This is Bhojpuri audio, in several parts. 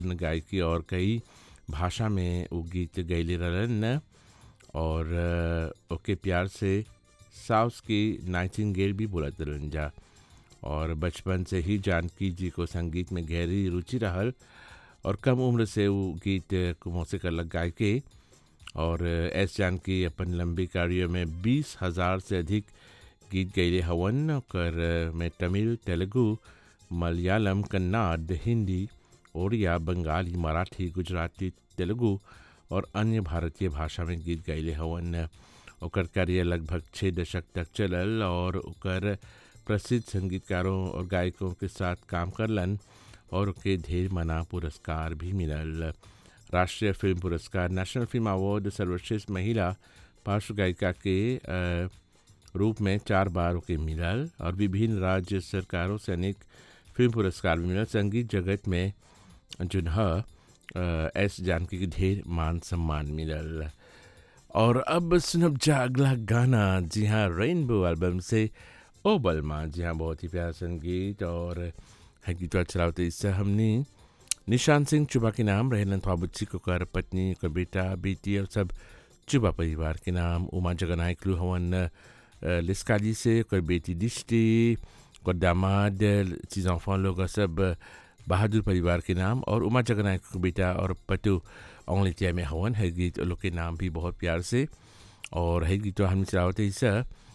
गायकी और कई भाषा में वो गीत गैले रहलन और अ, ओके प्यार से साउस की नाइटिंगेल भी बोलत रहलन जा और बचपन से ही जानकी जी को संगीत में गहरी रुचि रहल और कम उम्र से वो गीत को मौसीक अलग गाय के और एस जानकी अपन लंबी कार्य में बीस हजार से अधिक गीत गैले हवन ओकर में तमिल तेलुगु मलयालम कन्नड़ हिंदी ओडिया बंगाली मराठी गुजराती तेलुगु और अन्य भारतीय भाषा में गीत गैले हवन ओकर कार्य लगभग छः दशक तक चलल और ओकर प्रसिद्ध संगीतकारों और गायकों के साथ काम करलन और ओके ढेर मना पुरस्कार भी मिलल राष्ट्रीय फिल्म पुरस्कार नेशनल फिल्म अवार्ड सर्वश्रेष्ठ महिला पार्श्व गायिका के अ, रूप में चार बार ओके मिलल और विभिन्न राज्य सरकारों से अनेक फिल्म पुरस्कार भी मिलल संगीत जगत में जुन्ह एस जानकी के ढेर मान सम्मान मिलल और अब सुनब जा अगला गाना जी हाँ रेनबो एल्बम से ओ बलमा जी हाँ बहुत ही प्यारा संगीत और है गीत चलाते इससे हमने निशान सिंह चुबा के नाम रहलन थ्वाबुच्ची को कर पत्नी को बेटा बेटी और सब चुबा परिवार के नाम उमा जगनायक लू हवन अ, लिस्काली से कोई बेटी दिष्टि को दामाद चीज़ enfants लोग और सब बहादुर परिवार के नाम और उमा जगनायक को बेटा और पटु औंगलितिया में हवन है गीत लोग के नाम भी बहुत प्यार से और है गीत हम चलावते इस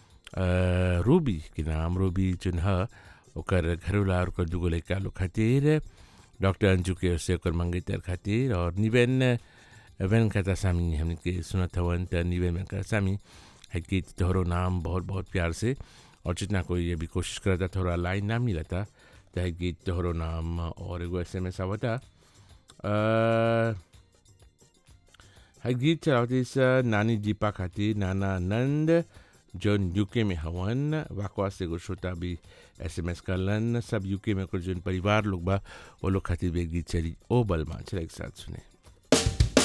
रूबी के नाम रूबी चुनह ओकर घरोला और ओकर दुगो लड़का लोग खातिर डॉक्टर अंजू के ओर से ओकर मंगेतर खातिर और निवेन वेन कहता सामी हमने के सुनत हवन त निवेन में कहता सामी है गीत तोहरो नाम बहुत बहुत प्यार से और जितना कोई ये भी कोशिश करता थोड़ा लाइन ना मिलता तो है गीत तोहरो नाम और एगो एस एम एस आवता अ, है गीत चलावती स नानी दीपा खातिर नाना नंद जोन यूके में हवन वाकवा से एगो श्रोता भी एस एम एस करलन सब यूके में कुछ जोन परिवार लोग बा वो लोग खातिर भी एक गीत चली ओ बलमा चला एक साथ सुने